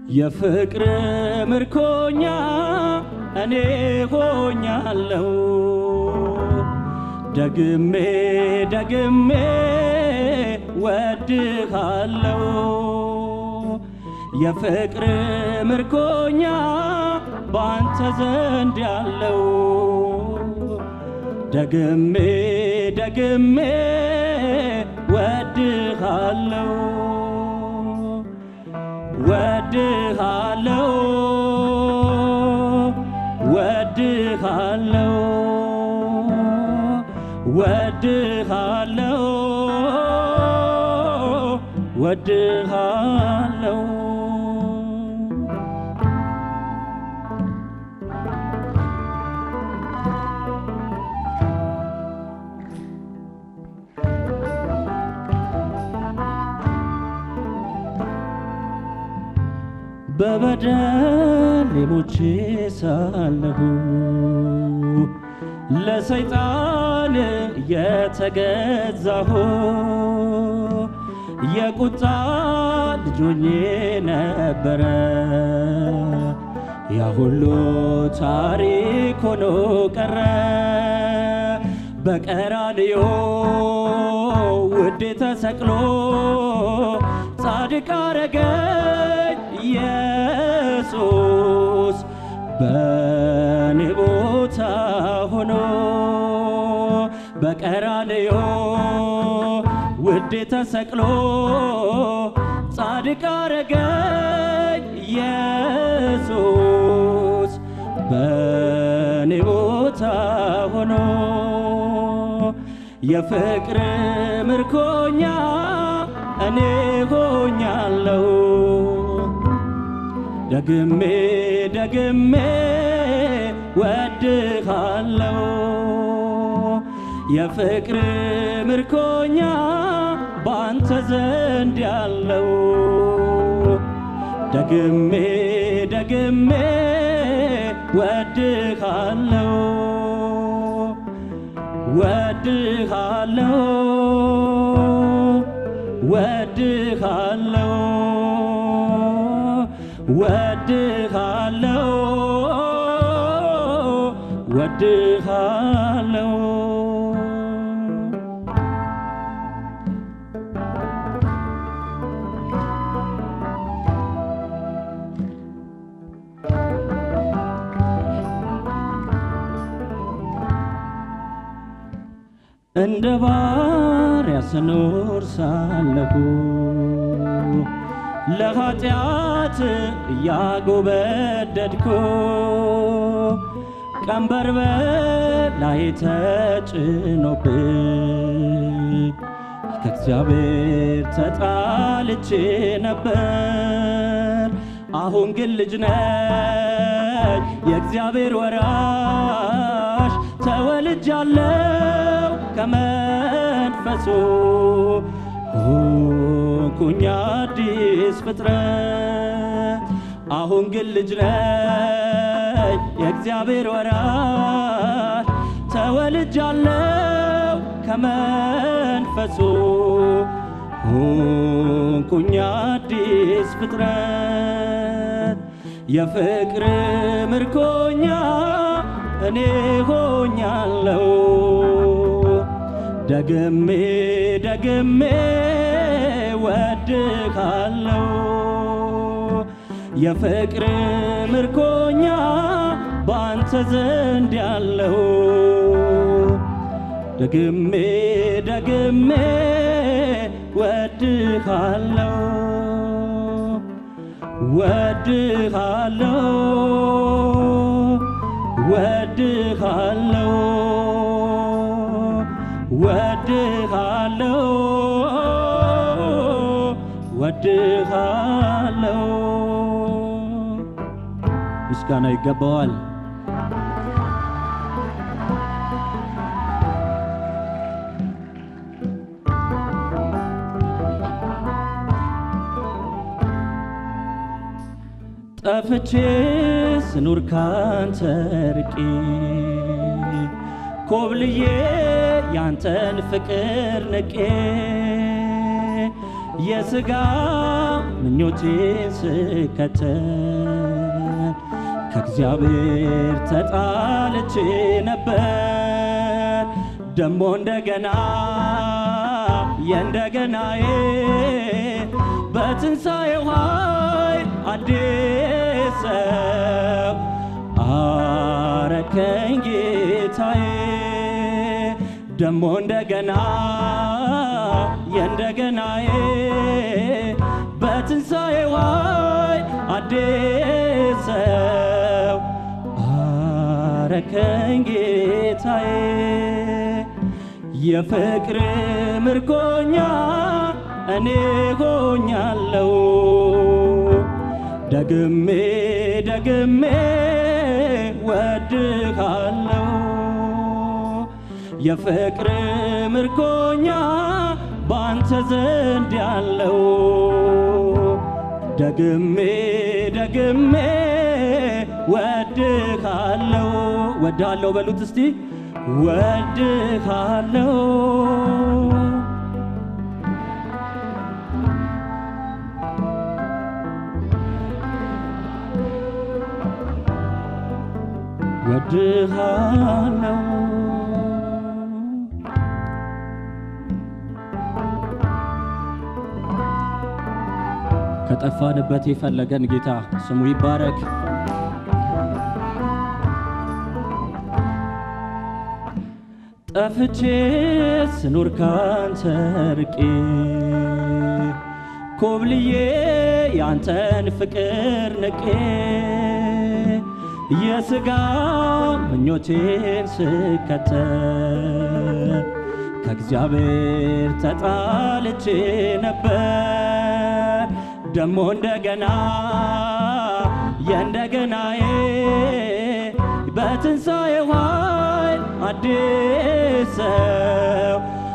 የፍቅር ምርኮኛ እኔ ሆኛለሁ ደግሜ ደግሜ ወድሃለሁ የፍቅር ምርኮኛ ባንተ ዘንድ ያለው ደግሜ ደግሜ ወድሃለሁ ወድሃለሁ ወድሃለሁ ወድሃለሁ ወድሃለሁ በበደል ሞቼ ሳለሁ ለሰይጣን የተገዛሁ የቁጣ ልጆኜ ነበረ ያ ሁሉ ታሪክ ሆኖ ቀረ በቀራንዮ ውዴ ተሰቅሎ ጻድቅ አረገኝ ኢየሱስ በኔ ቦታ ሆኖ በቀራንዮ ውዴ ተሰቅሎ ጻድቅ አረገኝ ኢየሱስ በኔ ቦታ ሆኖ የፍቅር ምርኮኛ እኔ ሆኛለሁ ደግሜ ደግሜ ወድሃለሁ የፍቅር ምርኮኛ ባንተ ዘንድ ያለው ደግሜ ደግሜ ወድሃለሁ ወድሃለሁ ወድሃለሁ ወድሃለሁ ወድሃለሁ እንደ ባሪያ ስኖር ሳለሁ ለኃጢአት እያጎበደድኩ ቀንበር በላይ ተጭኖብኝ ከእግዚአብሔር ተጣልቼ ነበር። አሁን ግን ልጅ ነኝ የእግዚአብሔር ወራሽ ተወልጃለሁ ከመንፈሱ ሆንኩኝ አዲስ ፍጥረት አሁን ግን ልጅ ነኝ የእግዚአብሔር ወራሽ ተወልጃለሁ ከመንፈሱ ሆንኩኝ አዲስ ፍጥረት የፍቅር ምርኮኛ እኔ ሆኛለሁ ደግሜ ደግሜ ወድሃለሁ የፍቅር ምርኮኛ ባንተ ዘንድ ያለው ደግሜ ደግሜ ወድሃለሁ ወድሃለሁ ወድሃለሁ ወድሃለሁ ወድሃለሁ ምስጋና ይገባዋል። ጠፍቼ ስኑር ካንተ ርቄ ኮብልዬ ያንተን ፍቅር ንቄ የሥጋ ምኞቴን ስከተል ከእግዚአብሔር ተጣልቼ ነበር ደሞ እንደገና የእንደገናዬ በትንሣኤው ኃይል አዲስ ሰው አረከኝ ጌታዬ ደሞ እንደገና የእንደገናዬ በትንሣኤው ኃይል አዲስ ሰው አረከኝ ጌታዬ የፍቅር ምርኮኛ እኔ ሆኛለሁ ደግሜ ደግሜ ወድሃለሁ የፍቅር ምርኮኛ ባንተ ዘንድ ያለው ደግሜ ደግሜ ወድሃለሁ ወድሃለሁ በሉት እስቲ ወድሃለሁ ወድሃለሁ ከጠፋንበት የፈለገን ጌታ ስሙ ይባረክ። ጠፍቼ ስኖር ካንተ ርቄ ኮብልዬ ያንተን ፍቅር ንቄ የሥጋ ምኞቴን ስከተል ከእግዚአብሔር ተጣልቼ ነበር ደሞ እንደገና የእንደገናዬ በትንሣኤው ኃይል አዲስ ሰው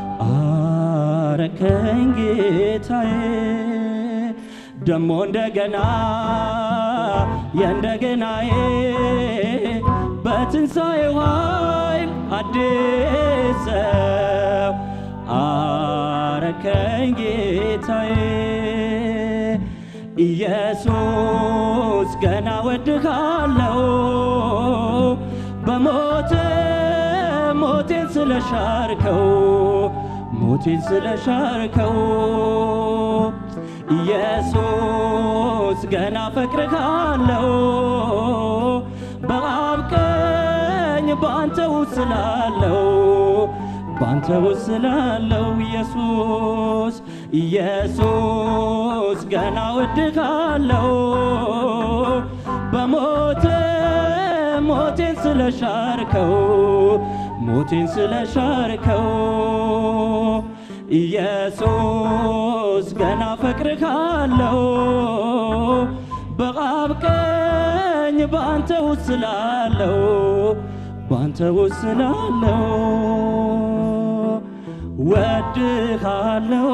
አረከኝ ጌታዬ ደሞ እንደገና የእንደገናዬ በትንሣኤው ኃይል አዲስ ሰው አረከኝ ጌታዬ ኢየሱስ ገና ወድሃለሁ በሞት ሞቴን ስለሻርከው ሞቴን ስለሻርከው ኢየሱስ ገና ፈቅርሃለሁ በአብ ቀኝ በአንተ ውስጥ ስላለው በአንተ ውስጥ ስላለው ኢየሱስ ኢየሱስ ገና ወድሃለሁ በሞት ሞቴን ስለሻርከው ሞቴን ስለሻርከው ኢየሱስ ገና ፈቅርሃለሁ በአብ ቀኝ በአንተ ውስጥ ስላለው በአንተ ውስጥ ስላለው ወድሃለሁ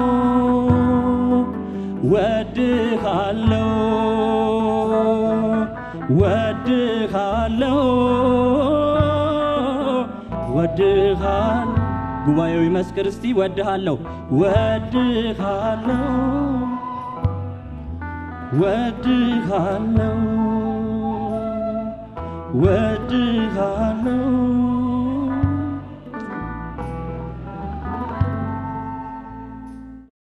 ወድሃለሁ ወድሃለሁ ወድሃል ጉባኤው ይመስክር እስቲ ወድሃለሁ ወድሃለሁ ወድሃለሁ ወድሃለሁ